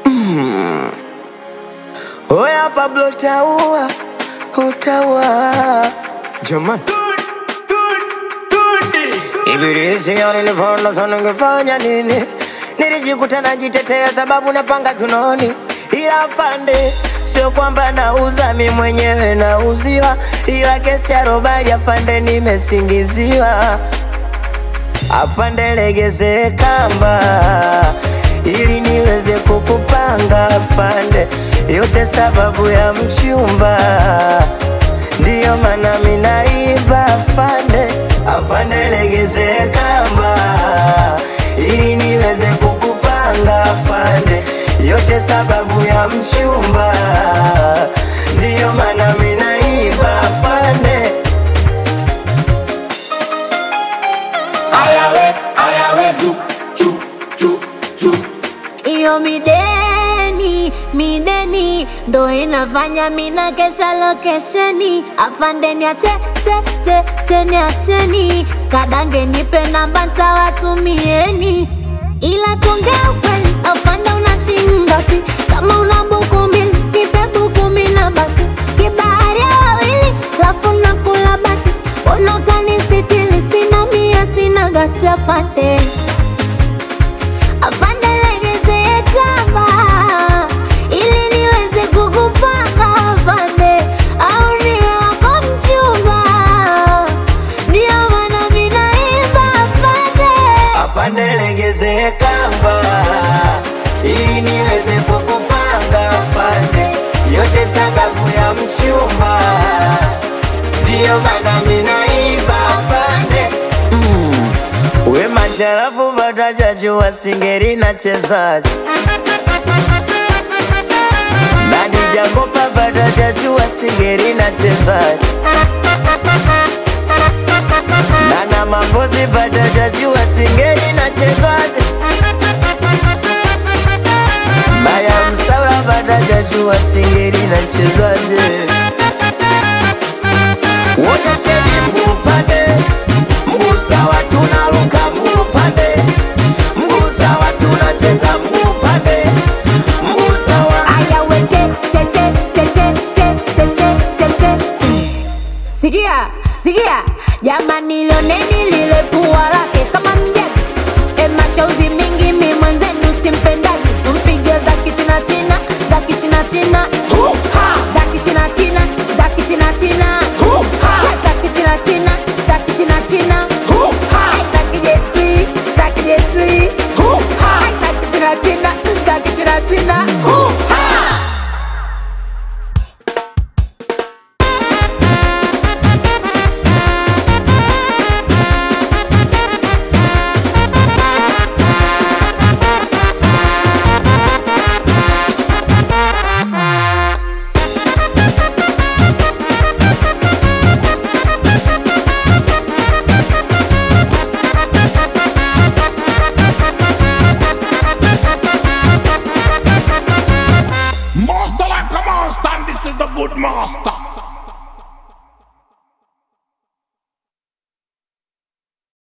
Oya Pablo taua, utaua Jamani Ibilisi nilipoona sana ningefanya nini Nilijikuta najitetea sababu napanga kinoni Ila afande Sio kwamba nauza mi mwenyewe nauziwa Ila kesi ya robali afande nimesingiziwa Afande legeze kamba ili niweze kukupanga afande, yote sababu ya mchumba, ndiyo maana minaiba afande. Afande legeze kamba ili niweze kukupanga afande, yote sababu ya mchumba, ndiyo maana minaiba afande. Ayawe, ayawe, zu, chu, chu, chu. Iyo mideni, mideni ndo inafanya mina kesha lokesheni. Afande niache, che, che, che, niacheni. Kadange nipe namba ntawatumieni. Ila tuongea ukweli, afande una shilingi ngapi? Kama una buku mbili, nipe buku mbili na baki. Kibahari ya wawili, lafu nakula baki. Mbona utanisitiri? Sina mia, sina gacha fate. Afande legeze kamba ili niweze kukupanga afande, au niwe wako mchumba, ndio maana mimi naimba afande. Afande legeze kamba ili niweze kukupanga afande, yote sababu ya mchumba, ndiyo maana minaiba afande. Mm. We masharafu vatajajua singeri na chezaji Nani Jakopa vatajajua singeri na chezaji Nana Mambozi vatajajua singeri na chezaji Maya Msaura vatajajua singeri na chezaji Wonyesheni mguu pande, mguu sawa tunaruka mguu pande, mguu sawa tunacheza mguu pande, mguu sawa Aya we che che che che che che che che che che che. Sikia, sikia, jamani lioneni lile pua lake kama mjagi. E mashauzi mingi mi mwenzenu simpendagi. Mpige za kichina china, za kichina china. Za kichina china, za kichina china. Za kichina china, za kichina china. Za